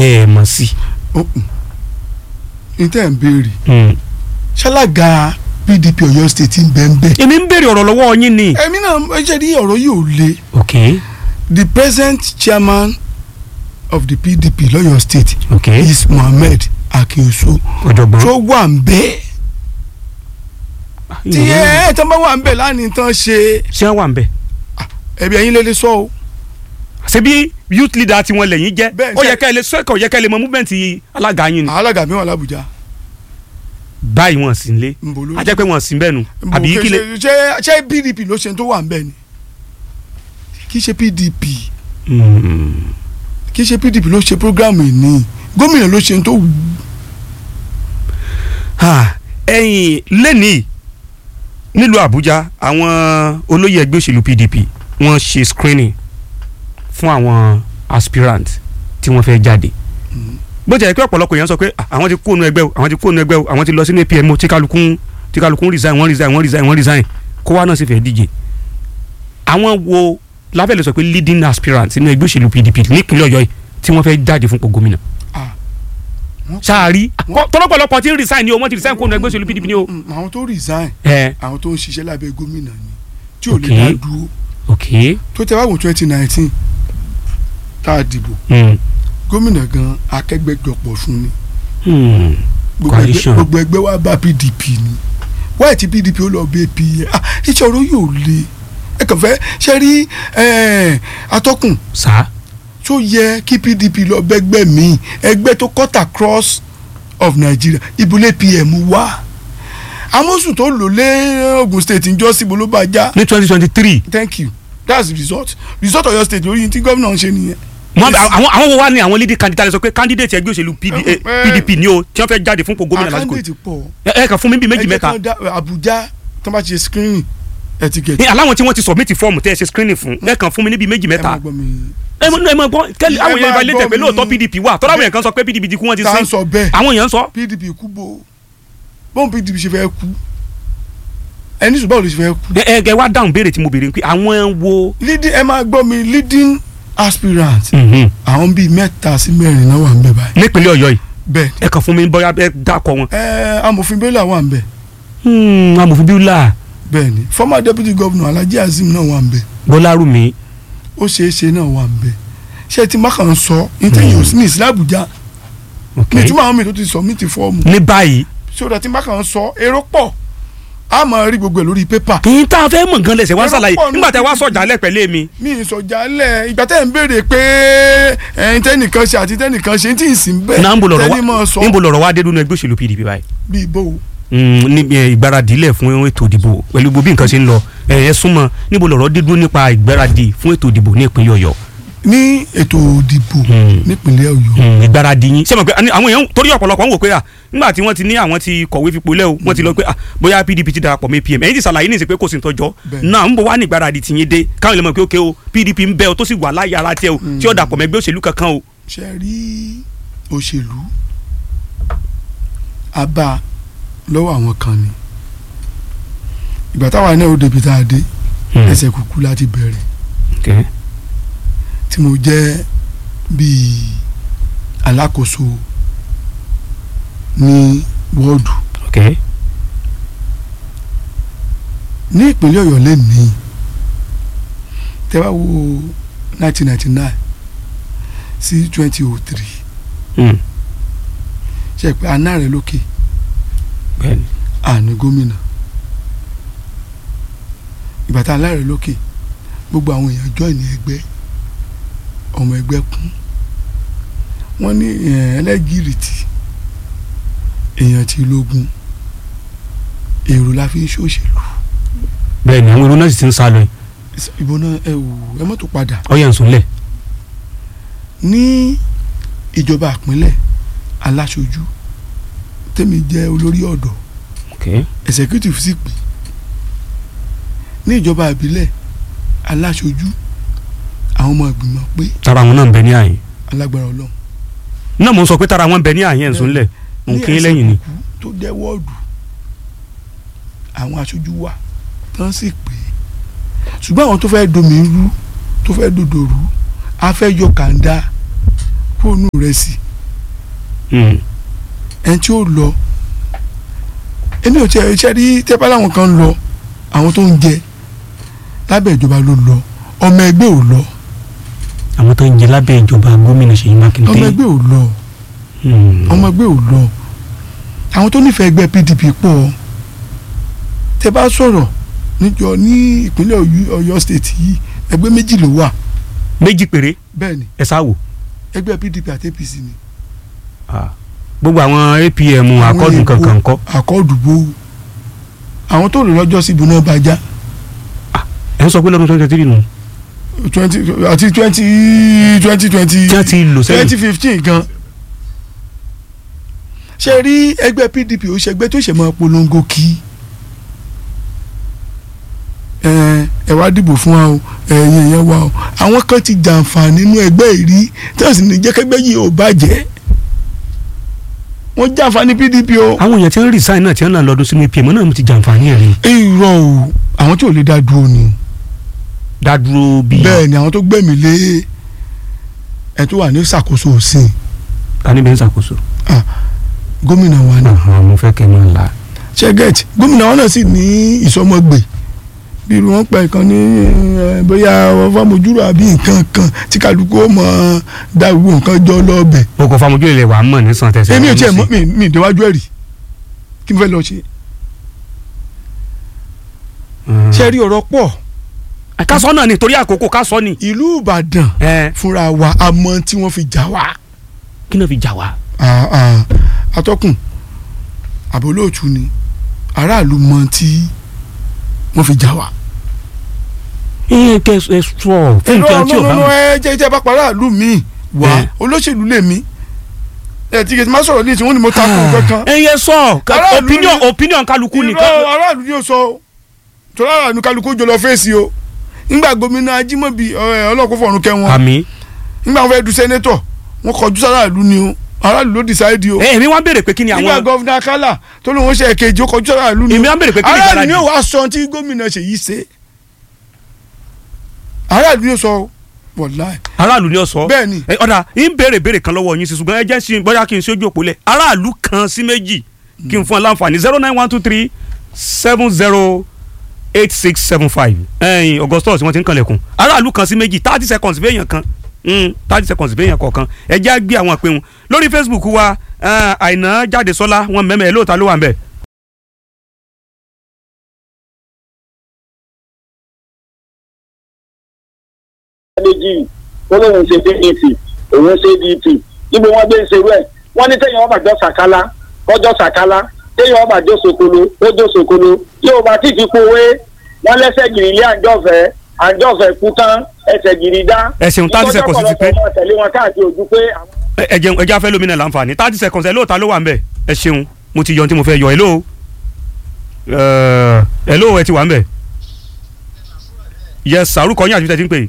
ẹ ẹ mọ̀ sí. ní tẹ́ ẹ̀ ń béèrè Mm. ṣálága PDP Ọ̀yọ́ state ń bẹ́ẹ̀ bẹ́ẹ̀. èmi ń béèrè ọ̀rọ̀ lọ́wọ́ yín ni. èmi náà ẹ ṣe rí ọ̀rọ̀ yìí ò le ok the present chairman of the PDP lọ́yọ̀ state ok is Mohammed Akínso ọ̀jọ̀gbọ́n. tó wà ń bẹ́ẹ̀ tí ẹ ẹ tán bá wà ń bẹ́ẹ̀ lánìí tán ṣe ṣé wọ́n wà ń bẹ̀. ẹbí ẹ̀yin lè lè sọ o ṣebí youth leader tiwọn lẹ́yìn jẹ́ Bẹ́ẹ̀, ó ṣe- yẹ ká ẹ lè sọ́kọ̀ yẹ ká ẹ lè mọ movement alága yín ni. alága mi wà l'Abuja báyìí wọn sì ń lé nbọ ló a jẹ́ pé wọn sì ń bẹ̀ nu nbọ àbí kẹ- kí lè. ṣe ṣe PDP ló ṣe tó wà ń bẹ́ẹ̀ ni kì í ṣe PDP Mm. kì í ṣe PDP ló ṣe programu yìí ni gómìnà ló ṣe tó wù ú. Ah, ẹ̀yin lẹ́nìí nílùú Àbújá àwọn olóyè ẹgbẹ́ òṣèlú PDP wọ́n ṣe screening fún àwọn aspirant tí wọ́n fẹ́ jáde bó jẹ́ pé ọ̀pọ̀lọpọ̀ èèyàn sọ pé "Ah, àwọn ti kó nu ẹgbẹ́ o àwọn ti kó nu ẹgbẹ́ o àwọn ti lọ sínú APM o tí kálukú ń- tí kálukú ń resign wọ́n resign wọ́n resign wọ́n resign kó wá náà sì fẹ́ díje àwọn wo lábẹ́lẹ̀ sọ pé leading aspirant nínú ẹgbẹ́ òṣèlú PDP nípínlẹ̀ Ọ̀yọ́ yìí tí wọ́n fẹ́ jáde fún ipò gómìnà Ah, wọ́n- sáárì Wọ́n- tọ́lọ́pọ̀lọpọ̀ tí ń resign ni o wọ́n ti resign kó nu ẹgbẹ́ òṣèlú PDP ni o. Mm, àwọn tó resign ẹ àwọn tó ń ṣiṣẹ́ lábẹ́ gómìnà ni tí ò lè Ok. dá dúró ok tó tẹ wáwò twenty nineteen tá a dìbò mm. gómìnà gan akẹgbẹjọpọ̀ fún ni Hmm. gbogbo ẹgbẹ́- Coalition. gbogbo ẹgbẹ́ wa bá PDP ni wáyé tí PDP ó lọ bẹ pa ah iṣẹ́ ọ̀rọ̀ yóò le ẹ kàn fẹ́ ṣe rí eh, atọ́kùn sa tó yẹ kí PDP lọ bẹ́gbẹ́ mi ẹgbẹ́ tó cut across of Nigeria ibùlé PM wá amosu tó lò lé Ogun State njọ́ síbo ló bá já ní twenty twenty three thank you that's the result result Ọ̀yọ́ State lórí tí gómìnà ń ṣe nìyẹn. àwọn àwọn wo wá ní àwọn leading candidate sọ pé candidate ẹgbẹ́ òṣèlú PD, Eh, eh, eh. PDP ni o tí wọ́n fẹ́ jáde fún ipò gómìnà lásìkò yìí. àkáǹdéètì pọ̀ ẹ ẹ kàn fún mi bíi méjì Ẹ jẹ́ mẹ́ta kán dá- Abuja tó bá ti ṣe screening etiquette. ní aláwọn tí wọ́n ti submit form tẹ́ ẹ ṣe screening fún ẹ kàn fún mi ní bíi méjì ẹ máa mẹ́ta gbọ́ mi. ẹ mọ ẹ mọ gbọ́ kẹ́lí Ẹ àwọn èèyàn máa ìbálẹ̀ tẹ̀ pé gbọ́ lóòótọ́ mi. PDP wà tọ́lá àwọn èèyàn kan sọ pé PDP ti kú wọ́n ti tá à ń sin sọ bẹ́ẹ̀ àwọn èèyàn ń sọ PDP kú bò bóun PDP ṣe fẹ́ kú ẹni sùn báwo ló ṣe fẹ́ kú. ẹ ẹ ẹ wá dáhùn béèrè tí mo béèrè pé àwọn wo. leading ẹ máa gbọ́ mi leading aspirant Mhm. àwọn bíi mẹ́ta sí mẹ́rin náà wà ń bẹ̀ báyìí. nípínlẹ̀ Ọ̀yọ́ yìí bẹ́ẹ̀ ẹ kàn fún mi bóyá ẹ dákọ̀ wọn. ẹ amòfin Bello wà ń bẹ̀ Hmm, amòfin bíúlà bẹ́ẹ̀ ni former deputy governor Alhaji Azeem náà wà ń bẹ̀ Bọ́lárùmí. ó ṣeé ṣe náà wà ń bẹ̀ ṣé tí mákàn sọ nítorí yóò sí ní ìsìlẹ̀ Àbújá ok ní ìtumọ̀ àwọn mi tó ti sọ mí ti fọ́ọ̀mù ní báyìí sódà tí mákàn sọ èrò pọ̀ a máa rí gbogbo ẹ̀ lórí pépà kì í tá a fẹ́ mọ̀ gan lẹ́sẹ̀ wá Ẹ̀rọ ṣàlàyé pọ̀ ní nígbà tẹ wá PDP. sọ̀jà lẹ́pẹ̀lẹ́ mi. mi ìsọjálẹ̀ ìgbà tẹ́ ń béèrè pé ẹ̀yin tẹ́nìkan ṣe àti tẹ́nìkan ṣe tí ì sí bẹ́ẹ̀ náà ń bo lọ̀rọ̀ tẹ́ni mọ̀ wá sọ ń bo lọ̀rọ̀ wá dé nínú ẹgbẹ́ òṣèlú PDP báyìí. bíi bó Mm, níbi ẹ, ìgbáradì ilẹ̀ fún ètò ìdìbò pẹ̀lú gbogbo bí nǹkan ṣe ń lọ ẹ ẹ súnmọ́ níbo lọ̀rọ̀ dé dúró nípa ìgbáradì fún ètò ìdìbò ní ìpínlẹ̀ Ọ̀yọ́. ní ètò òdìbò Hmm. nípínlẹ̀ Ọ̀yọ́ Mm, ìgbáradì yín ṣé mo pé àwọn èèyàn torí ọ̀pọ̀lọpọ̀ ń wò pé à nígbà tí wọ́n ti ní àwọn ti kọ̀wé fipò lẹ́ o wọ́n ti lọ pé à bóyá PDP ti darapọ̀ mọ́ APM ẹ̀yin ti ṣàlàyé ní ìsìn pé kò sí tọ́jọ́ Bẹ́ẹ̀. náà ń bọ̀ wá ní ìgbáradì tìyín dé káwọn ilé mọ̀ pé ókè o PDP ń bẹ o tó sì wà láyé ara tiẹ̀ o tí ó dàpọ̀ mọ́ ẹgbẹ́ òṣèlú kankan o. ṣe rí òṣèlú a bá lọ́wọ́ àwọn kan ni ìgbà táwa náà ó débi tá a dé ẹsẹ̀ kúkú láti bẹ̀rẹ̀ Okay. tí mo jẹ́ bíi alákòóso ní wọ́ọ̀dù Okay. ní ìpínlẹ̀ ọ̀yọ́ lẹ́nìí tẹ́ bá wo nineteen ninety nine sí twenty oh three Mm. ṣe pé aná rẹ̀ lókè Bẹ́ẹ̀ni. àní gómìnà ìgbà tá a láàrẹ̀ lókè gbogbo àwọn èèyàn join ní ẹgbẹ́ ọmọ ẹgbẹ́ kún wọ́n ní eh, ẹlẹ́gìrìtì èèyàn ti lógun èrò la fi ń ṣòṣèlú bẹ́ẹ̀ni àwọn èrò náà sì ti ń sá lọ yìí ìbò náà ẹ wò ẹ mọ́tò padà ọyẹ ń súnlẹ̀. ní ìjọba àpínlẹ̀ aláṣojú tèmi jẹ́ olórí ọ̀dọ́ Okay. executive sì pè ní ìjọba ìbílẹ̀ aláṣojú àwọn ọmọ ìgbìmọ̀ pé tara àwọn náà ń bẹ ní àyìn alágbára ọlọ́run náà mo ń sọ pé tara àwọn ń bẹ ní àyìn ẹ̀ ń súnlẹ̀ mò ń kí yín lẹ́yìn ni. ẹsẹ̀ kúkú tó jẹ́ wọ́ọ̀dù àwọn aṣojú wa tán sì pé ṣùgbọ́n àwọn tó fẹ́ domi rú tó fẹ́ dòdò rú a fẹ́ yọ kàńdá fóònù rẹ̀ sí Mm. ẹni tí ó lọ èmi ò tiẹ̀ ṣe rí tẹ́pá láwọn kan lọ àwọn tó ń jẹ lábẹ́ ìjọba ló lọ ọmọ ẹgbẹ́ ò lọ àwọn tó ń jẹ lábẹ́ ìjọba gómìnà Ṣèyí Mákindé. ọmọ ẹgbẹ́ ò lọ Mm. ọmọ ẹgbẹ́ ò lọ àwọn tó nífẹ̀ẹ́ ẹgbẹ́ PDP pọ̀ tẹ́ bá sọ̀rọ̀ níjọ ní ìpínlẹ̀ Ọ̀yọ́- Ọ̀yọ́ state yìí ẹgbẹ́ méjì ló wà méjì péré bẹ́ẹ̀ ni ẹ sáwò. ẹgbẹ́ PDP àti APC ni gbogbo àwọn APM akọ́dùn kankan kọ́. àkọọdùbò àwọn tó lò lọ́jọ́ síbi náà bá já ẹ ń sọ pé lọ́dún twenty three nù. twenty àti twenty twenty twenty tí wọ́n ti lò sẹ́yìn. twenty fifteen gan ṣe rí ẹgbẹ́ PDP ó ṣẹgbẹ́ tó ṣe máa polongo kí ẹ ẹ wá dìbò fún wa o ẹ̀yin yẹn wá o àwọn kan ti jàǹfààní nínú ẹgbẹ́ ìrí tí wọ́n sì ní jẹ́kẹ́gbẹ́ yìí ò bàjẹ́ wọ́n jàǹfààní PDP o àwọn èèyàn tí wọ́n resign náà tí wọ́n náà lọ́dún sínú APM náà ti jàǹfààní ẹ̀ rí. irọ́ o àwọn tí ò lè dá dúró ni dádúró bíi. bẹ́ẹ̀ ni àwọn tó gbẹ̀mí lé ẹ tó wà ní ìṣàkóso òsìn ta ni bẹ́ẹ̀ ń ṣàkóso. gómìnà wa ni Àhán, mo fẹ́ kẹ́ ẹ máa la. ṣẹ́gẹ̀tì gómìnà wọn náà sì ní ìsọmọgbè bí irú wọn pa ìkan ní ẹ, bóyá fámojúrò àbí nǹkan kan tí kálukú ó mọ dá gbogbo nǹkan jọ lọ́ọ̀bẹ̀. o kò famojú ilẹ̀ wà á mọ̀ ní sàn tẹ̀sán. èmi ò tiẹ̀ mọ̀ mi mi ìdíwájú ẹ̀ rí kí n fẹ́ lọ ṣe. ṣe rí ọ̀rọ̀ pọ̀ ká sọ náà ni torí àkókò ká sọ ni. ìlú Ìbàdàn ẹ fúnra wa a mọ tí wọ́n fi jà wá. kí náà fi jà wá. Ah, ah, atọ́kùn àbólóòtú ni aráàlú mọ tí wọ́n fi jà wá. ẹ kẹ ẹ sọ fún nǹkan tí o bá nínú mọ̀. ẹ jẹ́ jẹ́ bá para ìlú mi wá Eh. olóṣèlú lè mí ẹ tí kìí má sọ̀rọ̀ ní ìsìn wọn ni mo ta kó kankan. ẹ yẹ sọ Aráàlú opinion ni- opinion kálukú irọ́ nìkan. aráàlú ni ó sọ o tó aráàlú kálukú jọ lọ fèsì o nígbà gómìnà Ajímọ̀bí ẹ, ọlọ́kùn fọ̀run kẹ́ wọn àmì. nígbà wọn fẹ́ du sẹ́nétọ̀ wọn kọjú sáráàlú ni o aráàlú ló decide o ẹ èmi wá béèrè pé kí ni nígbà àwọn. gọ́fìnà Akálà tó lóun ṣe èkejì ó kọjú sáráàlú ni èmi wá béèrè pé kí ni aráàlú ni ìgbàlá ó wá sọ tí gómìnà Ṣèyí ṣe aráàlú ni ó sọ wọ̀láì aráàlú ni ó sọ. bẹ́ẹ̀ ni ẹ ọ̀dà ń béèrè béèrè kan lọ́wọ́ yín sí ṣùgbọ́n ẹ jẹ́ sí bóyá kí n ṣojú òpó lẹ̀ aráàlú kan sí méjì kí n fún ọ láǹfààní zero nine one two three seven zero eight six seven five ẹ̀yin augustus wọ́n ti ń kanlẹ̀kùn aráàlú kan sí méjì thirty seconds béèyàn kan thirty seconds béèyàn kọ̀ọ̀kan ẹ jẹ́ á gbé àwọn àpéwọn lórí facebook wa eh, àìná jáde sọ́lá wọn mẹ́mẹ́ lóòótọ́ ló wà ń bẹ̀. méjì ó lóun ṣe pdp òun ṣe dp níbo wọn gbé ń ṣerú ẹ wọn ní téèyàn ọba jọ sàkálà kọjọ sàkálà téèyàn ọba jọ sokolo ó jọ sokolo yóò bá tí fi kówé wọn lẹsẹ gìrì ilé àjọfẹ àjọfẹ kú tán ẹsẹ gìrì dá. ẹ ṣeun thirty seconds ti pé ìtọ́jú ọ̀pọ̀lọpọ̀ tẹ̀lé wọn káàkiri ojú pé àwọn. ẹ ẹ jẹun ẹ jẹ́ afẹ́ lómìnira láǹfààní thirty seconds ẹ lóòótọ́ ló wà ń bẹ̀ ẹ ṣeun mo ti yọ ohun tí mo fẹ́ yọ ẹ lóò ẹ lóò ẹ ti wà ń bẹ̀ yes sàrúkọ yín àti tẹ́tí ń pè é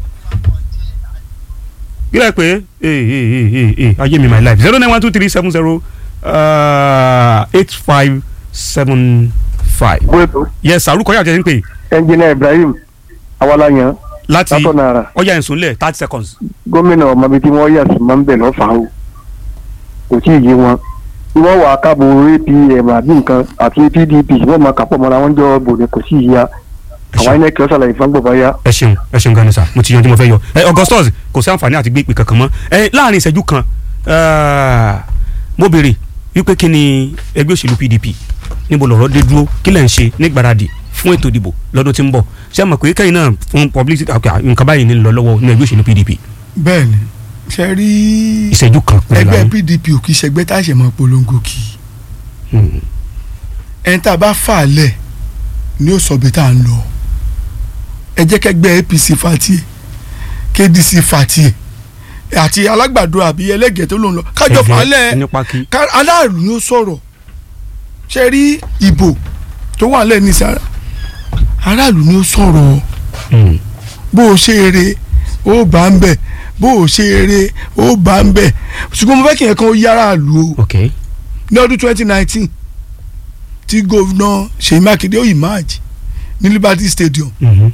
gílẹ̀ pé ee ee ee ee ayé mi my life zero nine one two three seven zero eight five seven five gbẹ́tò yes sàrúkọ yín àti tẹ́tí ń pè é ẹnjìnìà Ibrahim awalayan láti látọ̀nà ara ọjà ìsúnlẹ̀ thirty seconds gómìnà ọmọbi tí wọ́n yà sí máa ń bẹ̀ lọ́fàá o kò tí ì yé wọn tí wọ́n wà á kábò apm àbí nǹkan àti pdp wọ́n máa kàpọ̀ mọ́ra wọn jọ bò ní kò sí ìyá àwọn inec ọ̀sàlàyé fún gbọ̀bá yá. ẹ ṣeun ẹ ṣeun ganan sa mo ti yan tí mo fẹ́ yọ ẹ augustus kò sí àǹfààní àti gbé ìpè kankan mọ́ ẹ láàrin ìṣẹ́jú kan eh, mo béèrè wípé kí ni ẹgbẹ́ òṣèlú pdp níbo lọ̀rọ̀ dé dúró kí lẹ̀ ń ṣe nígbàradì fún ètò ìdìbò lọ́dún tí ń bọ̀ ṣé ẹ mọ̀ pé kẹ́yìn náà fún publicity ok nǹkan báyìí ní lọ lọ́wọ́ ní ẹgbẹ́ òṣèlú pdp bẹ́ẹ̀ ni ṣe rí ìṣẹ́jú kan pẹ̀lú ẹgbẹ́ àwọn. PDP ò kì í ṣẹgbẹ́ tá a ṣe máa polongo kì í Hmm. ẹni tá a bá fà á lẹ̀ ni ó sọ bí tá a ń lọ ẹ jẹ́ kẹ́gbẹ́ APC fa tiẹ̀ KDC fa tiẹ̀ àti alágbàdo àbí ẹlẹ́gẹ̀ẹ́ tó ló ń lọ kájọ fà á lẹ̀ ẹni pákí ká- aláàlú ni ó sọ̀rọ̀ ṣe rí ìbò tó wà lẹ́ẹ̀ ní sára aráàlú ni ó sọ̀rọ̀ Hmm. bó o ṣe eré ó bá ń bẹ̀ bó o ṣe eré ó bá ń bẹ̀ ṣùgbọ́n mo fẹ́ kí ẹ̀kan ó yára lù o ok ní ọdún twenty nineteen tí gómìnà Ṣèyí Mákindé ó emerge ní Liberty Stadium Mhm.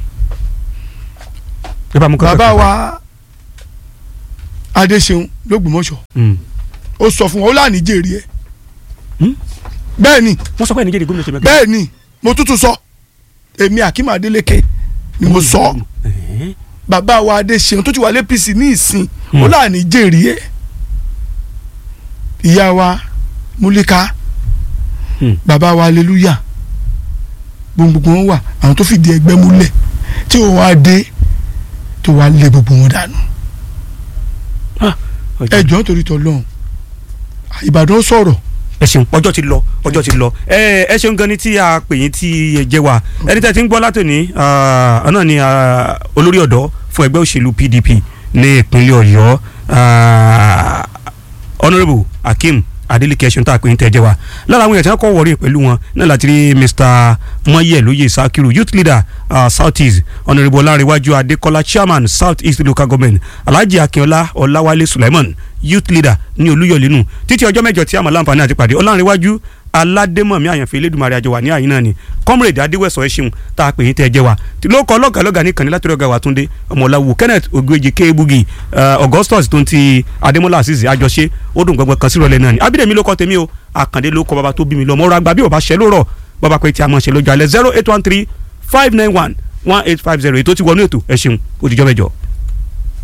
ẹ bá mú kọ́kọ́ bàbá kan. wa Adéṣeun lÓgbómọ̀ṣọ́ Hmm. ó sọ fún wọn ó láàní jèrè ẹ Hmm? bẹ́ẹ̀ ni wọ́n sọ pé nàìjíríà gómìnà ṣe mẹ́kẹ́. bẹ́ẹ̀ ni mo tútù sọ èmi Akeem Adeleke ni mo sọ Ẹ̀hẹ́n. bàbá wa Adéṣeun tó ti wà l'APC ní ìsìn Hmm. ó láàní jèrè ẹ ìyá wa Múlíká Hmm. bàbá wa Aleluya gbogbo wọn wà àwọn tó fìdí ẹgbẹ́ múlẹ̀ tí ó wá dé tó wá lé gbogbo wọn dànù Ọjọ́- ẹjọ́ nítorí tọ́lọ́run Ìbàdàn sọ̀rọ̀ ẹ ṣeun ọjọ́ ti lọ ọjọ́ ti lọ ẹ ẹ ṣeun gan ni tí a pè yín tí ẹ jẹ́ wa ẹni tẹ́ ti ń gbọ́ látòní ọ̀nà ni ah, olórí ọ̀dọ́ fún ẹgbẹ́ òṣèlú PDP ní ìpínlẹ̀ Ọ̀yọ́ ah, honourable Akeem Adeleke ẹṣin tá a pè yín tẹ́ jẹ́ wa lára àwọn èèyàn tí wọ́n kọ́ wọ̀rí pẹ̀lú wọn náà láti rí Mr mọ́yẹ̀ lóye Sakiru youth leader uh, South East honourable Ọlárẹ̀wájú Adékọ́lá chairman South East local government Alhaji Akínọlá Ọláwálé Sulaiman youth leader ní Olúyọ̀lé nù títí ọjọ́ mẹ́jọ tí a máa láǹfààní àti pàdé Ọlárẹ̀wájú aládémọ̀mí àyànfẹ́ elédùnmarè àjọwà ní àyín náà ni comrade adéwẹ̀sọ̀ ẹ ṣeun tá a pè yín tẹ́ ẹ jẹ́ wa tí ló kọ́ lọ́gàlọ́gà ní kàní látọ̀rọ̀ ọ̀gá wa túndé ọmọláwo kenneth ogbeji kéébùgì augustus tó ń ti adémọlá azeez àjọṣe ó dùn gbọgbọ kan sírọ̀lẹ́ náà ni abídèmí ló kọ́ tèmi o àkàndé ló kọ́ bàbá tó bí mi lọ mọ́ra gba bí ò bá ṣẹ ló rọ̀ bàbá pé tí a mọ̀ ṣe lójú alẹ́ zero eight one three five nine one one eight five zero ètò ti wọnú ètò ẹ ṣeun ó dijọ́ mẹ́jọ.